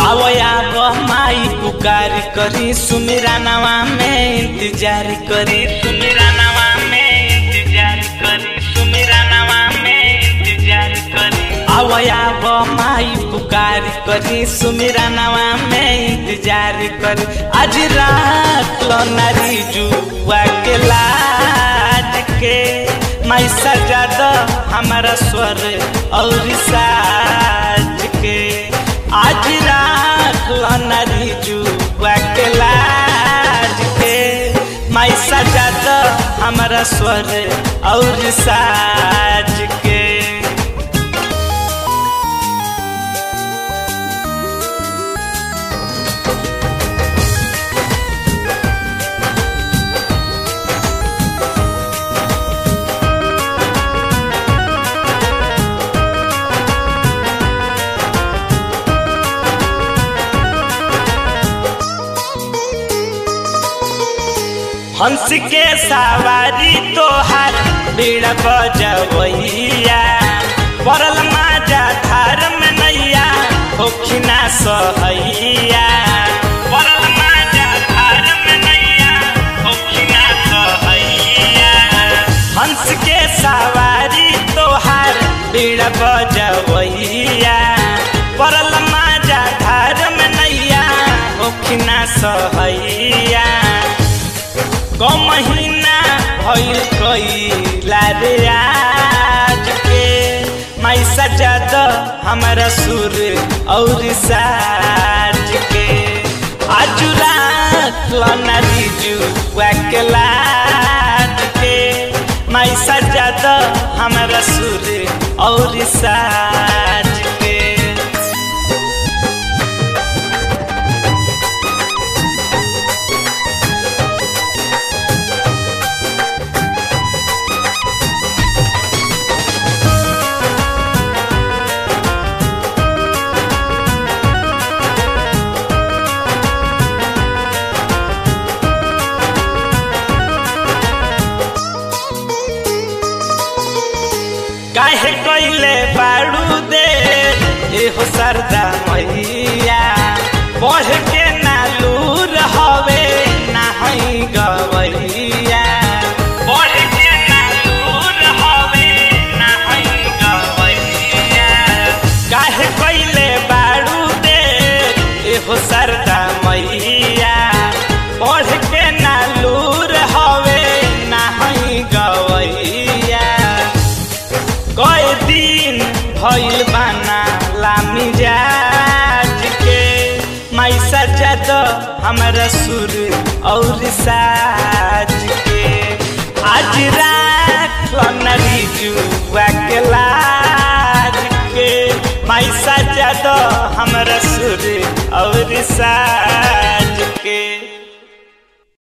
आवया माई पुकार करी सुमिरा नवा में इंतजार करी सुमिरा नवा में इंतजार करी सुमिरा नवा में इंतजार करी आवया माई पुकार करी सुमिरा नवा में इंतजार करी आज रात लो नारी जुआ के लाज के माई सजा दो हमारा स्वर और साज के आज रात लो नारी जुआ के लाज के माई सजा दो हमारा स्वर और साज के हंस के सवारी तोहार बीड़ा बजवैया पड़ल माजा धार में नैया होखिना सहैया पड़ल माजा धार में नैया होखिना सहैया हंस के सवारी तोहार बीड़ा बजवैया पड़ल माजा धार में नैया होखिना सहैया क महीना भइल कैला रे आज के माई सजा द हमारा सुर और साज के आज रात लनारी जुआ के लाज के माई सजा द हमारा सुर और साज के काहे कैले बाड़ू दे एहो सरदा मैया पढ़ के नालूर हवे नाही गवैया पढ़ के नालूर हवे नाही गवैया काहे कैले बाड़ू दे एहो सरदा मैया पढ़ के नालूर हवे नाही गवैया कई दिन भइल बाना लामी जाज के माई सजा दो हमारा सुर और साज के आज रात नरी जुआ के लाज के माई सजा दो हमारा सुर और साज